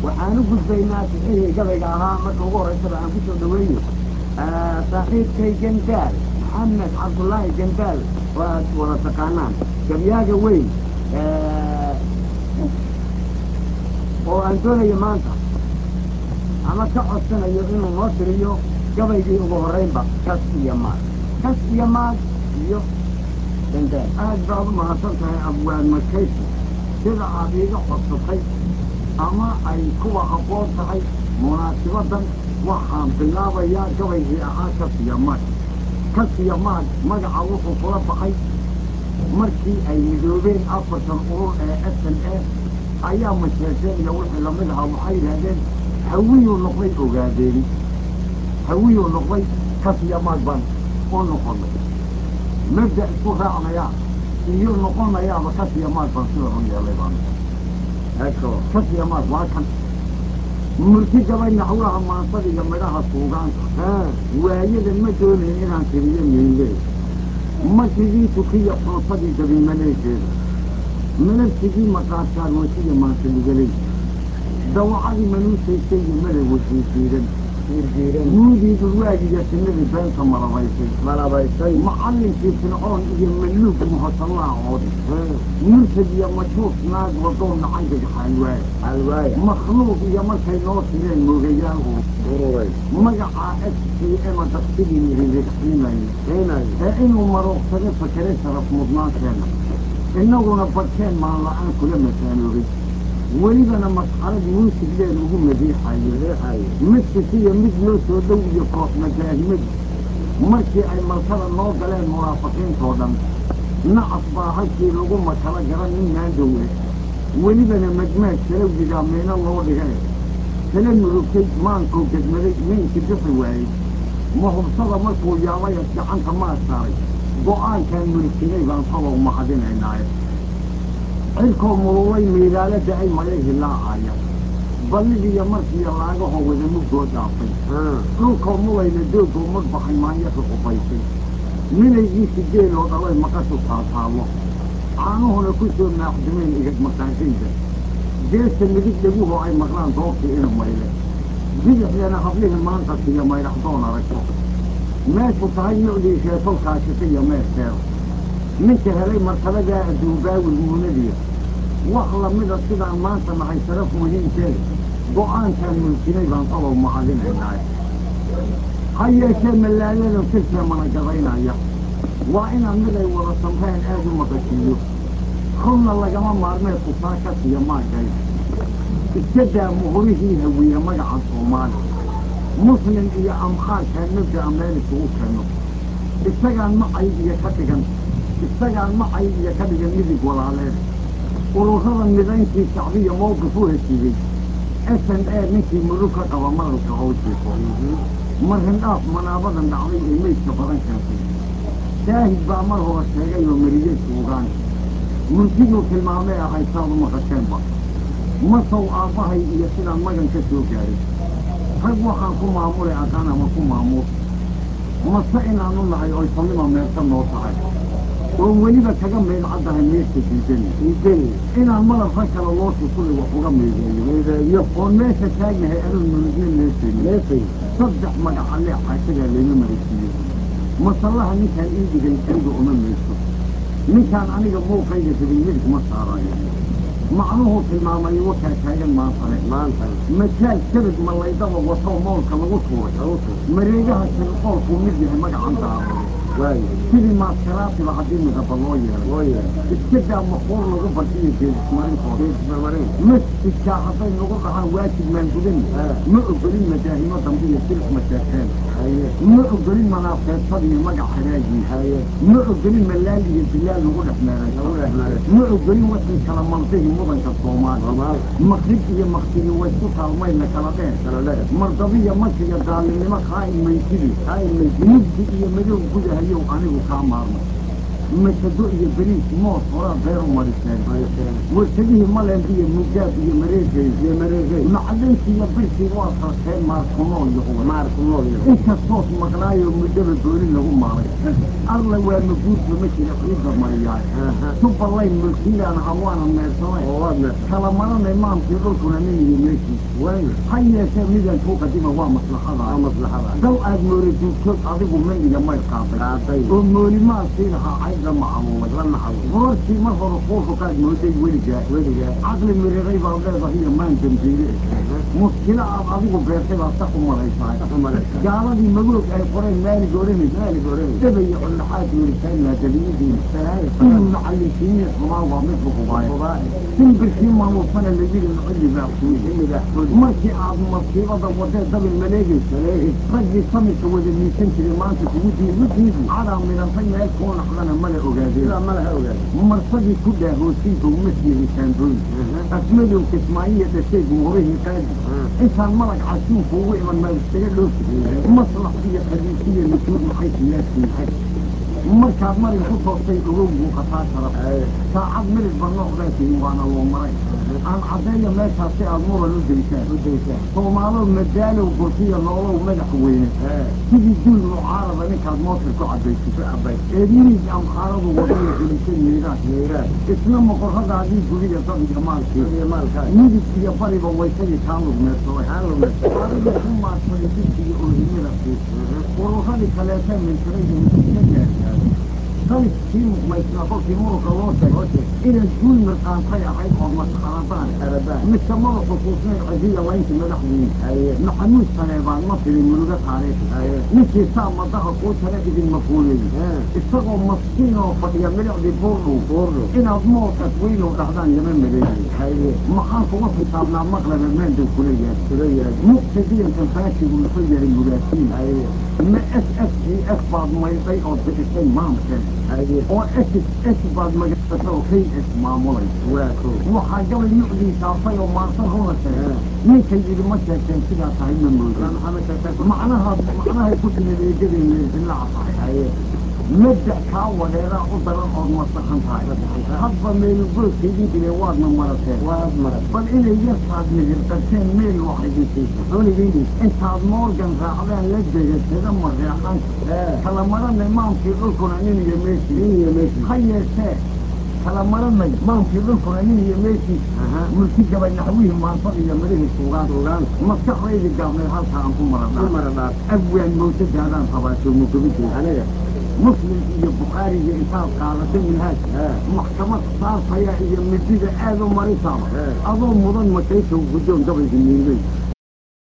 waxaan u gudbaynaa sixihii gabayga ahaa marka ugu horeysaba aan ku soo dhaweeyo saaxiibkay gandaal maxamed cabdullaahi gandaal oo aad wada taqaanaan gabyaaga weyn oo aan doonayo maanta ama ka codsanayo inuu noo tiriyo gabaygii ugu horreynba kas iyo maag kas iyo maag iyo gandaal aad baad u mahadsan tahay abwaan makaysi sida aad iiga codsatay ama ay kuwa habboon tahay munaasibadan waxaan bilaabayaa gabaygii ahaa kasiya maag kasiya maag magaca wuxuu kula baxay markii ay midoobeen afartan urur ee s n a ayaa masheesheen iyo wixii lamid ahaa waxay yidhaahdeen hawiyuu noqday ogaadeeni hawiyuu noqday kasiya maag baan u noqonay mabda isku raacnayaa iyo noqonayaaba kasiya maag baan sida u yeelay baan kasiya maag waa kan murti gabay naxwaha maansada iyo midhaha suugaanta waayada ma doonayn inaan tiriyo miinlee markigii tukiya xoosadii dabiimaleegeeda malabsigii maqaarkaan wasiya maanta lugaley dawacadii manuusaysay iyo madag wasiisiidan nuudii dhulwaagiga sinadii beenta malabaysay malabaysay macallinkii fircoon iyo malluug muhosallaha oodi mursad iyo majuus naag wadoon nacayga xaalwaaya halwaaya makhluuq iyo markay noo tireen moogayaal uu ururay magacaa s c ema daktigii nirixiinayo xiinayo ee inuu marooqsado fakeray sharaf mudnaanteena innaguna badkeen maan la-aan kula mataanoobay welibana masxarad muusigleen ugu madiixayo riixayo midkisiyo mid loo soo dhow iyo koox majaahimadu markii ay malkada noo galeen munaafiqiintoo dhan nacas baa halkii lagu makala garan nin maandowle welibana majmaaj salowgigaa miino loo dhigay kala murugtay maankuu gedmaday ninkii bixi waayey mahubsada markuu yaabayas gacanta maa saaray go'aankaan mulkinay baan talow mahadinaynaaye cirkoo mululay miidaalo da-ay mayay hilaacaya balligiiyo markiiyo laagahoo wada mugoo dhaafay dhulkoo mulayna doogoo madbaxay maanyaka qubaysay milaygiisi geeloo dhalay maqashu taataallo caanuhuna ku soo maaxdumeen igad maqaadayda geesta midig dhaguhoo ay maqlaan doobtii ina mayle bidixdana hablihii maanta siyo maydhaxdoon aragto meeshu tahay nucdii sheetolkaashika iyo meesheeda ninka helay martabadaa adduunbaawil muunadiya wax lamida sidaan maanta nahay sharaf muhiimkeeda go'aankaan mulkinay baan talow mahadinaynaaye ha yeeshee mallaaladan sirkee mana gadaynaya waa inaan mid ay wada samreen aad u maqashiiyo runna lagama maarmee kusaa ka siya maagay iska daa muhurihii hawiye magaca soomaali muslim iyo amxaarkaan mabda'a meel isugu keenno isagaan macay iyo ka dhigan isagaan macay iyo ka dhigan midig walaaleed ururada midayntii shacbiya mowqif u heshiiyey s n a ninkii murug ka qaba madalka howjiifo marhindhaaf manaabadan dhacday ee meydka badan keentay shaahid baa mar hore sheegay oo mariyey suugaan murtiduu tilmaamay ahay saadu maqasheenba masow aabbahay iyo sidaan magan ka soo gaaray rag waxaan ku maamulay aqaan ama ku maamuus mase inaanu nahay oy sallima meerta noo tahay oo weliba kaga meydcaddahay meesha diidani diidani inaan malabka kale loo shukulay wax uga meedeeyo meedeeyo oon meesha taagnahay adoon mulugna meesayni meesay saddex magaca lee xaashadaa layma marasiiyo masallaha ninkaan ii dhigay aniga uma meeso ninkaan aniga muuqayga rabin midig ma saarayo macnuhuu tilmaamay wakaa taagan maantane maantana majaal kabad mallaydaba watoo moolka lagu tuuray lagu tuur mareegaha shirqoolkuu mid yahay magacan daabado waayo sidii maaskaraatiba haddii midaba loo yeelay loo yeelay iska daa maquur lagu bartiyo geedismarintooda geedismarmarin masjidkaa hadday nagu dhahaan waajib maan gudani Ah. ma ogolin majaahimo dambe iyo silif masheekeen haye ma ogolin manaafeedsada iyo magac hagaagii haye ma ogolin malaal iyo dilaal lagu dhex lagu meeraysa dhex maray ma ogolin wixii kala maldihi mudanka soomaali soomaal maqrib iyo maktigi waysku taalmayna kala dheer kala dheer mardabiya markiga daalinimo khaa'in maydidi haay maydi mugdi iyo madow gudahayow anigu kaa maarmay masado iyo beriis moos horaa beer u mariseen warshadihii malemb iyo mugaab iyo mareegay iyo mareegay macdankii iyo birkii waa sarteen maarkunool iyo uga maarku nool iyo inkastoos maqnaayo muddaba gooni lagu maalay arla waa maguurta ma jira ciidda mariyaay tubalayn mulkiilaan hawaana meersamay oo waad meesha kala maranay maamkii dhulkuna nin iyo meeshii way ha yeeshee midan kuu qadima waa waa maslaxada maslaxada dal aad moora duugtood adigu mandiga may qaaday qaaday oo moolimaadkii lahaa caydla macaluulay la maxal wararkii mar hore kuufukaad mooday weligaa weligaa caqli miriray baad leedahay iyo maan dambiile muskilo aad adigu beertay baad sax u malaysahay umalaysa gaaladii magoog ay qoreen maalig odhanaysa maalig odhanaysa dhabayo cundhaxaad weritaan laadaliyadii inuu macallinkiiniya xumaa waa mid bukubaay Bukubaay. simbirkii maamuusana la yidhi mucilli baa kuwi xilligaa markii aad masiibada wadee dabil maleegaysa raggii samirka wada miisan jiray maanta kugu diidi cadaa midhantay meel kuu naqdana mala ogaadeen sidaa malaha ogaada marsadii ku dhaahoosiinka uma siihin kaandooyin asmadow kismaayiya dhashay guurihii qaadi intaan malag casuunka ugu iman maa iskaga dhoofi maslax iyo khaliisiya nujuud maxay siyaasiin markaad marin ku toostay ogow buu qataa sharaf saacad miridba noocdaasiin waana loo maray aan caddeeya meeshaas si aad muran u daysaan u daysaa soomaalow madaalow gurtiya noolow madax weyne sidii duul mucaarada ninkaad mootar ku cabayso ku cabay ee mirig amxaaradu wadaya gelisay miiraad miiraad isna moqorradaadii guriga dad iyo maalkii iyo maalkaa midig iyo bariba waysadii kaa lugmeersaday aan lumaysa adiga ku maadsaday dibkiga oohimadaasi ururadii kaleeta mintiray iyo misiga gaargaaday sayskii muqmaysnaa kolkii muruka loo sheegay inay guul mirqaantay ahayd ood masxaradaan aradaan mise mada xusuusnayn codiya layntii madaxdiin haye maxamuud saleebaan ma filin muruga taariikhi haye ninkii saa madaha kuu tala idinma fuulay isagoo maskiin oo fadhiya milicdii buurdhow buurdhow inaad moodkas weynow dhahdaan lama maleeyay haye maxaan kuga xisaabnaa maqlaba maandow kula yaad kula yaad muqtadiyankan faashigu muxuu yahay mugaasiin haye ma s s e s baad maydhay ood bixisay maamkeen haye oo s s baad magacsatay oo k s maamulay waa koo waxaa gabay nucdii saafay oo maarsan runa sheegay ninkay yidhi ma sheegteen sidaa tahay ma moodo maxamed sheekay macnaha macnahay ku timid eegadeen ilaa tahay haye mabda kaa wadeeraa u daran ood masaxan tahay hadba meelugoodkaydii dileen waadna marateen waad maray bal inay yartaad migir qabteen meel wax idin siisa xunigiini intaad moorgan raacdaan la degatada mareexan kala maranay maamkii dhulkuna nin iyo meeshii nin iyo meeshii ha yeeshee kala maranay maamkii dhulkuna nin iyo meeshii aha mulki gabay naxwihii maansada iyo midhihii suugaan suugaan maskaxdaydii gaabneed halka aan ku ku maradhaa mara dhaaf abwaan mawjadaadaan qabaato mugabideeda aniga muslim iyo bukhaariga intaad qaadatay minhaaj maxkamad saafaya iyo midida aad u marisaaba Eh. adoo mudan makaysow guddoon gabayga miilmey